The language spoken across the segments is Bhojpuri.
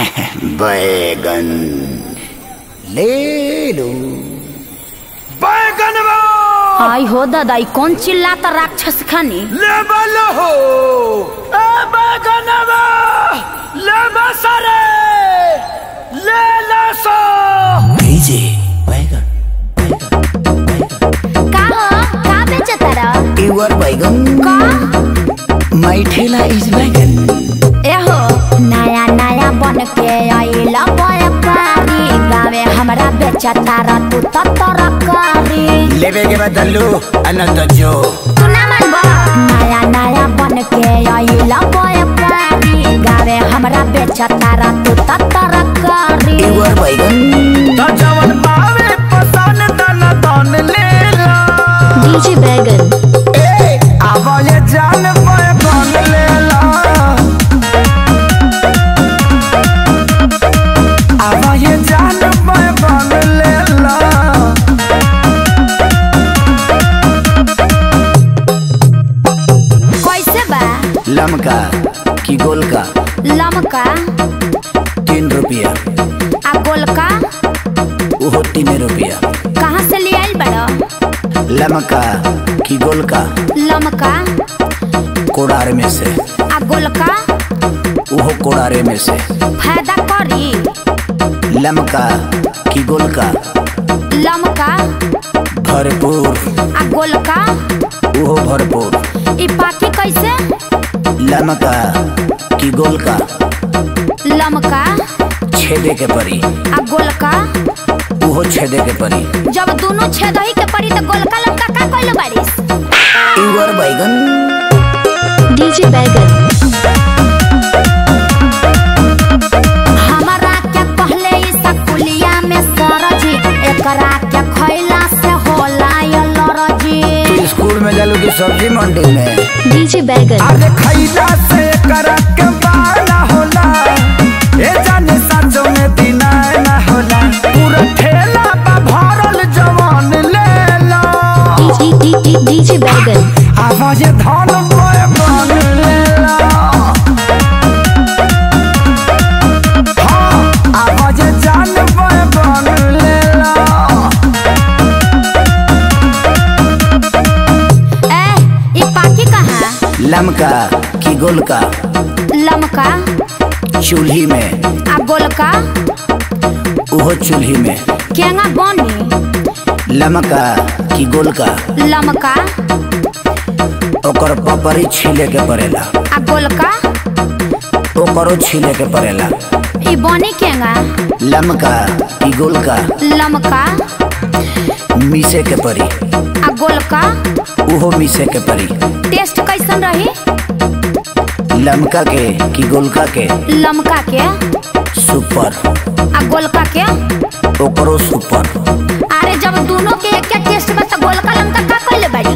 बैगन ले लो बैगन आई हो दादा ई कौन चिल्लाता राक्षस खानी ले बलो हो ए बैगन ले बसरे ले लसो भेजे बैगन का हो का बेचता रह युवर बैगन का माई ठेला इज बैगन एहो नया नया बन के आइला व्यापारी गावे हमरा बेचता रह तू तो तरकारी लेवे के बदलू अनंत जो तू ना मानबा नया नया बन के आइला व्यापारी गावे हमरा बेचता रह तू तो तरकारी युवर बैगन त जवन पावे पसन तन तन ले ला डीजे बैगन ए आवा ये जान बैगन ले ला आवा ये जान बैगन ले ला कैसे बा लमका की गोलका लमका तीन रुपया आ गोलका वो तीन रुपया कहाँ से ले आइल बड़ा लमका की गोलका लमका कोड़ार में से आ गोलका वो कोड़ारे में से फायदा करी लमका की गोलका लमका भरपूर आ गोलका वो भरपूर ई पाकी कैसे लमका की गोलका लमका छेदे के परी आ गोलका वो छेदे के परी जब दोनों छेद ही के पड़ी तो गोलका लमका का कइले बारिस युवर बैगन डीजे बैगन हमारा क्या पहले ई सकुलिया में सरजी एकरा क्या खैला से होला ये लरजी तू स्कूल में जालू की सब्जी मंडी में डीजे बैगन अरे खैला से करक बाला होला ए जाने सचो में बिना ना होला पूरा ठेला बा भरल जवान ले ला डीजे बैगन आवाज धन बोए बन ले ला हाँ, आवाज जान बोए बन ले ला ए ई पाकी कहाँ लमका की गोलका लमका चूल्ही में आ गोलका वो चूल्ही में केंगा बनी लमका की गोलका लमका ओकर पपरी छीले के पड़ेला आ गोलका ओकरो छीले के पड़ेला ई बनी केंगा लमका की गोलका लमका मीसे के परी आ गोलका उहो मीसे के परी टेस्ट कैसन रही लमका के की गोलका के लमका के सुपर आ गोलका के ओकरो सुपर अरे जब दोनों के एक टेस्ट में तो गोलका लमका का कइले बाड़ी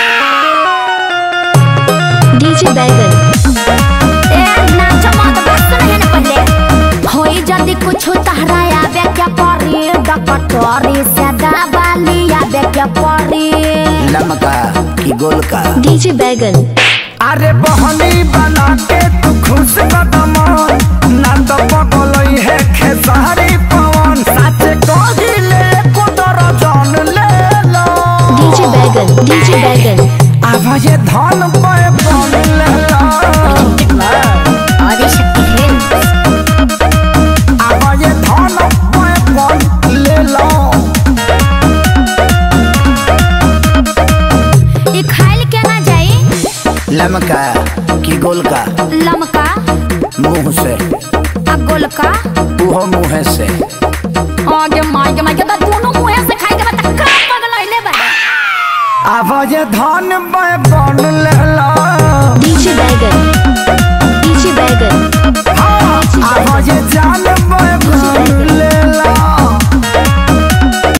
डीजे बैगन ए नाच मत बस नहीं न पहले होई जदी कुछ तहरा आवे क्या परी डकटोरी से दबाली आवे क्या परी लमका की गोलका डीजे बैगन अरे बहनी बना के तू खुश कदम ना तो पगलई है खेसारी पवन सच कही ले कुदर जान ले लो डीजे बैगन डीजे बैगन आवाज धन पे बन ले लो आदि शक्ति है आवाज धन पे बन ले लो ई खाइल के ना जाई लमका की गोलका लमका मुंह से आ गोलका उहो मुँह से आगे मागे मागे तो दोनों मुंह से खाई के बता का पगल आइले बा आवाज धन पे बन ले लो